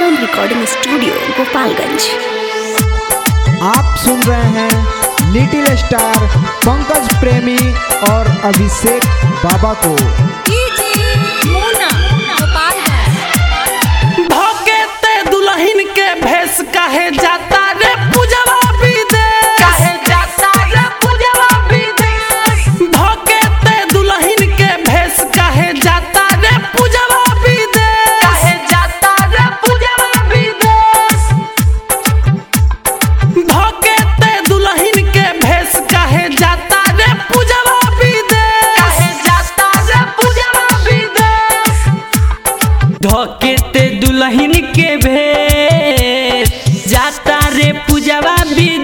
Shivam recording studio Gopalganj आप सुन रहे हैं लिटिल स्टार पंकज प्रेमी और अभिषेक बाबा को धोके ते दुल्हन के भेस काहे जाता रे पूजवा विदेश काहे जाता रे पूजवा विदेश धोके ते दुल्हन के भेस काहे जाता रे पूजवा विदेश काहे जाता रे पूजवा विदेश धोके ते दुल्हन के भेस काहे जाता रे पूजवा विदेश काहे जाता रे पूजवा विदेश धोके ते दुल्हन के भेष जाता रे पूजवा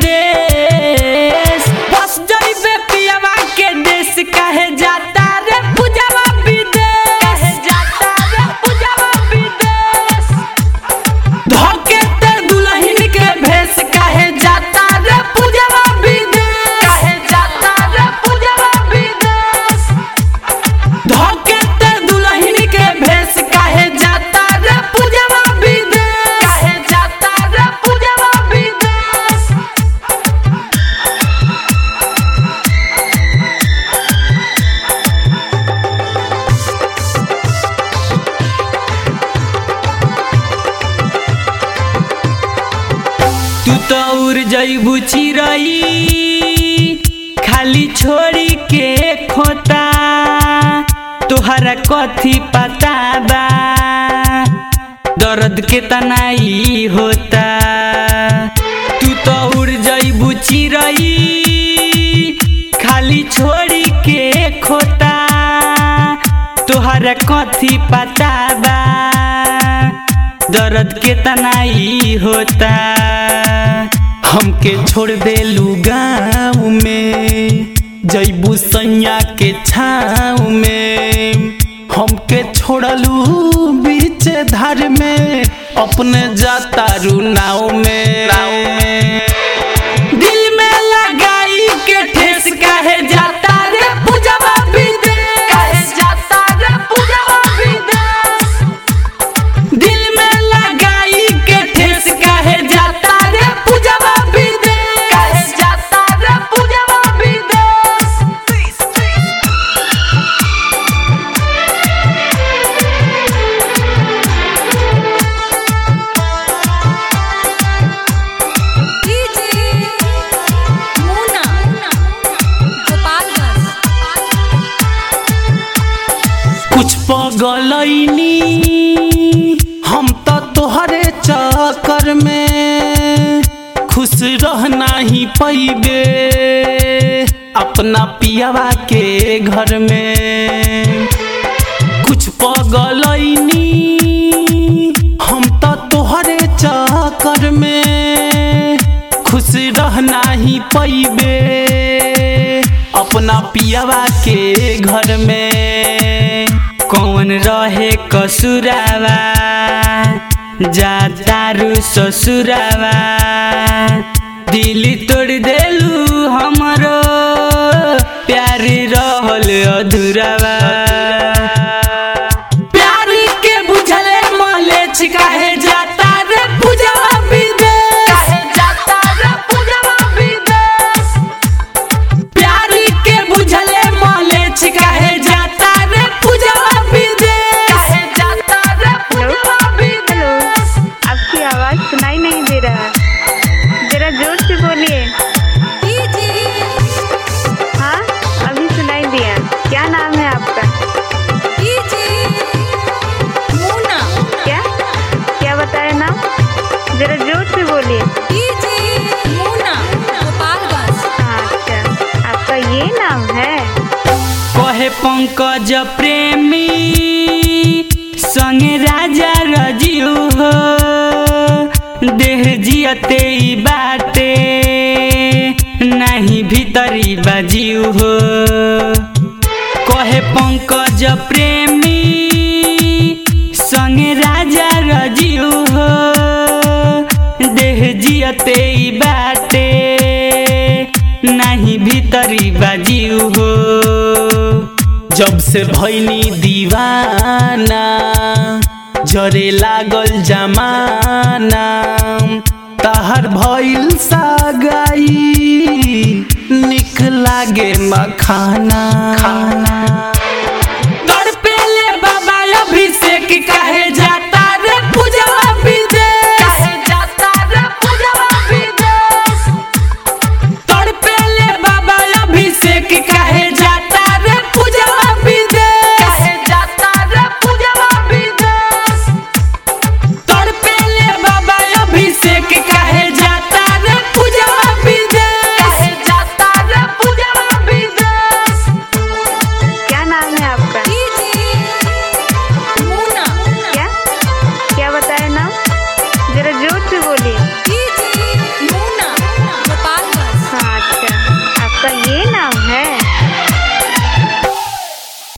विदेश बस जइबे पियवा के देश काहे जाता रे पूजवा विदेश काहे जाता रे पूजवा विदेश धोके ते दुल्हन के भेष काहे जाता रे पूजवा विदेश काहे जाता रे पूजवा विदेश धोके ते दुल्हन के भेष काहे जाता रे पूजवा विदेश काहे जाता रे पूजवा विदेश तू तो उड़ जइबू चिरई खाली छोड़ी के खोता तोहरा कथी पता बा दर्द के तनाई होता तू तो उड़ जइबू चिरई खाली छोड़ी के खोता तोहरा कथी पता बा दर्द के तनाई होता हमके छोड़ देलू गाँव में जैबू सैया के छाँव में हमके छोड़लू बीच धार में अपने जाता रू नाव में नाव में दिल में लगाई के ठेस काहे जाता रे पूजवा विदेश काहे जाता रे पूजवा विदेश दिल में लगाई के ठेस काहे जाता रे पूजवा विदेश काहे जाता रे पूजवा विदेश कुछ पगलैनी हम तो तोहरे चक्कर में खुश रहना ही पैबे अपना पियावा के घर में कुछ पगलैनी हम तो तोहरे चक्कर में खुश रहना ही पैबे अपना पियावा के घर में कौन रहे कसुरावा जातारू ससुरावा दिल तोड़ देलू हमरो प्यार रहल अधूरावा प्यार के बुझले मले काहे जाता रे पूजवा विदेश काहे जाता रे पूजवा विदेश प्यार के बुझले मले काहे जाता रे पूजवा विदेश काहे जाता रे पूजवा विदेश आपकी आवाज सुनाई नहीं दे रहा जरा जोर से बोलिए हाँ अभी सुनाई दिया क्या नाम है आपका क्या क्या बताया नाम जरा जोर से बोलिए हाँ अच्छा आपका ये नाम है कहे पंकज प्रेमी संगे राजा रजियो हो देह जियते ई बाटे नहीं भीतरी बाजियो हो कहे पंकज प्रेमी संगे राजा रजियो हो देह जियते ई बाटे नहीं भीतरी बाजियो हो जब से भैनी दीवाना जरे लागल जमाना तहर भइल सगाई निक लागे मखाना खाना